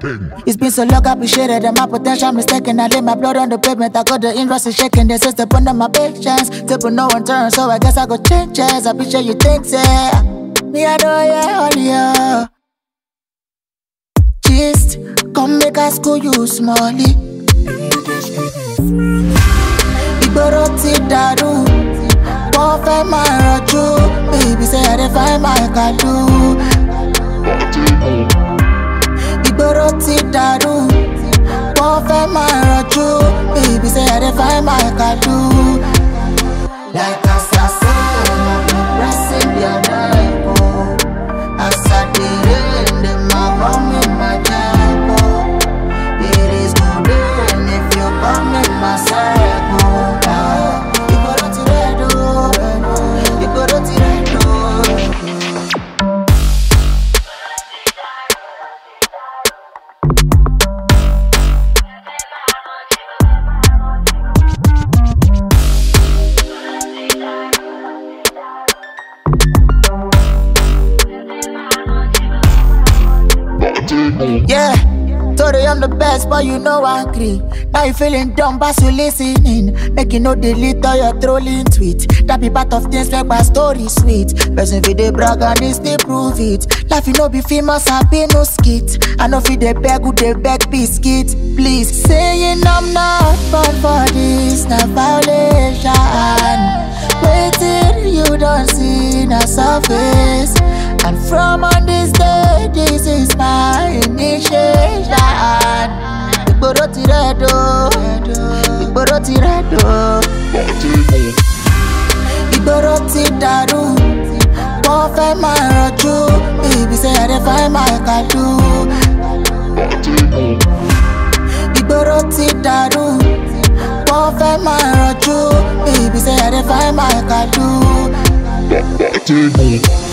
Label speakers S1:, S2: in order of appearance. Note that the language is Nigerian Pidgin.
S1: It's been so long, I appreciated and my potential mistaken. I lay my blood on the pavement. I got the interest in shaking. They say step under my patience. Table no one turn, so I guess I go changes. I be sure you think, say. Me, I know, yeah, all yeah. Gist, come make us school you smally. Ìgboro ti dàrú, wọ́n fẹ́ máa rọjú. Baby say I dey find my kadu. Ìgboro ti dàrú, wọ́n fẹ́ máa rọjú. Baby say I dey find my kadu. Like as I say, I be pressing their life, oh. As I dey rain, them a come in my jack, oh. It is good then if you come in my circle. ah. Ìgboro ti red, oh. Ìgboro ti red, oh. Yeah, Today I'm the best, but you know I agree. Now you feeling dumb, but you listening. Make you no delete all your trolling tweet. That be part of things make my story sweet. Person fi dey brag and they still prove it. Life you no be famous, I be no skit. I know fi dey beg, who dey beg biscuit. Please, saying I'm not born for this, na violation. Waiting, you don't see na surface. And from on this day, this is my initiation. Ìgboro ti rẹ̀ do, ìgboro ti rẹ̀ do. Ìgboro ti dàrú, wọ́n fẹ́ máa rọjú. Baby say I dey find my kadu. Ìgboro ti dàrú, wọ́n fẹ́ máa rọjú. Baby say I dey find my kadu.